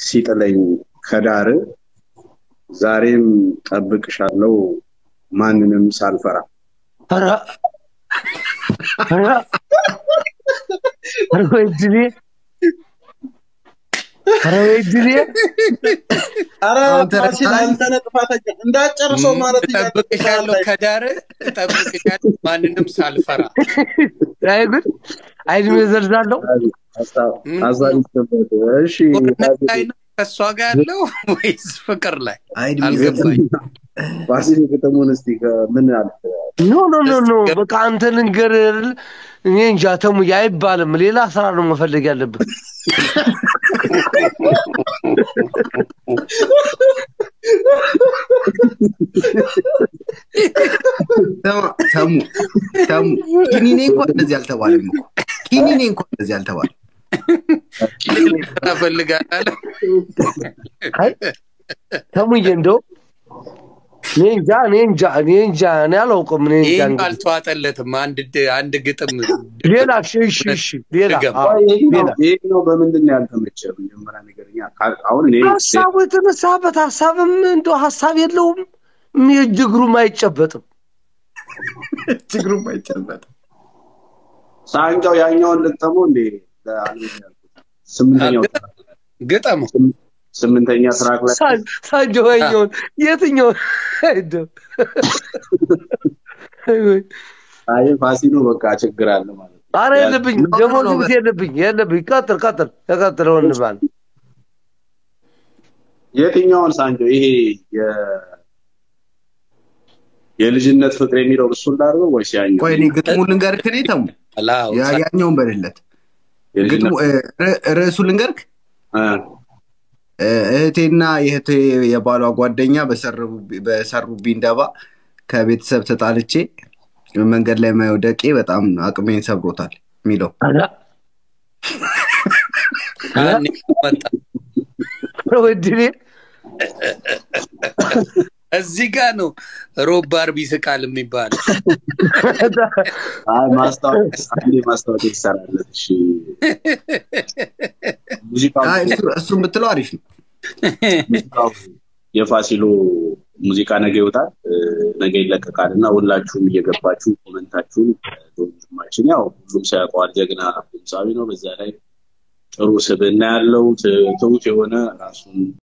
ሲጥለኝ ከዳር ዛሬም ጠብቅሻለው ማንንም ሳልፈራ ኧረ ኧረ ኧረ ወይ እድሌ ኧረ ወይ እድሌ ኧረ አንተ ፋሲል ረሳኸኝ? አንተ ነህ ጥፋተኛ እንዳጨርሰው ማለት እጠብቅሻለሁ ከዳር እጠብቅሻለሁ ማንንም ሳልፈራ አይ ጉድ አይ እድሜ ዘርዛለሁ አሳልፍበት እሺ ጦርነት ላይ ነው ከእሷ ጋር ያለው ወይስ ፍቅር ላይ አይድ አልገባኝ ፋሲል ግጥሙን እስቲ ምን አለ ኖ ኖ ኖ ኖ በቃ አንተ ልንገርህ እኔ እንጃ ተሙዬ አይባልም ሌላ ስራ ነው መፈለግ ያለብህ ተሙ ተሙ ኪኒኔ እንኳን እንደዚህ አልተባለም እኮ ኪኒኔ እንኳን እንደዚህ አልተባለም ስራ እፈልጋለሁ አይ ተሙዬ እንደው እኔ እንጃ እኔ እንጃ እኔ እንጃ እኔ አላውቅም እኔ እንጃ ይህም እንግዲህ አልተዋጠለትም አንድ ድ- አንድ ግጥም ሌላ እሺ እሺ እሺ ሌላ ድገም። አዎ፣ ሌላ ይሄኛው በምንድን ነው ያልተመቸ መጀመሪያ ነገርኛ አሁን እኔ ሀሳቡ የተነሳበት ሀሳብም እንደ ሀሳብ የለውም የእጅ እግሩም አይጨበጥም ችግሩ አይጨበጥ ሳንጃው ያኛውን ልጠመው እንዴ ለአልበም ያልኩት ስምንተኛው ግጠሙ ስምንተኛ ትራክ ላይ ሳ- ሳንጆ ያኛውን የትኛውን አይደው አይ ፋሲሉ በቃ ችግር አለ ማለት ነው። አረ የለብኝ ኖ፣ ኖ፣ ደግሞ ኖ፣ ግብት የለብኝ የለብኝ ቀጥል ቀጥል ተቀጥል ወንድማል የትኛውን ሳንጆ ይሄ የ የልጅነት ፍቅር የሚለው እሱን ላድርገው ወይስ ያኛው? ቆይ እኔ ግጥሙ ልንገርክ እኔ ተሙ አላው ያ- ያኛውን በልለት ግጥሙ የልጅነት እ፣ ር- ርዕሱ ልንገርክ እ፣ እ፣ እህቴና የእህቴ የባሏ ጓደኛ በሰረቡ- በሰሩብኝ ደባ ከቤተሰብ ተጣልቼ መንገድ ላይ መውደቄ በጣም አቅሜን ሰብሮታል የሚለው ያኔ መጣ ወድኔ እዚህ ጋር ነው ሮብ ባርቢ ስቃል የሚባለው አይ ማስታወቂያ አንዴ ማስታወቂያ ይሰራለት። እሺ ሙዚቃው አይ፣ እሱ- እሱን ብትለው አሪፍ ነው ሙዚቃው የፋሲሎ ሙዚቃ ነገ ይወጣል፣ እ፣ ነገ ይለቀቃል እና ሁላችሁም እየገባችሁ ኮመንታችሁን እ፣ ወንድማችን ያው ሁሉም ሰው ያውቀዋል፣ ጀግና ድምፃዊ ነው። በዛ ላይ ጥሩ ስብዕና ያለው ት- ትሁት የሆነ ራሱን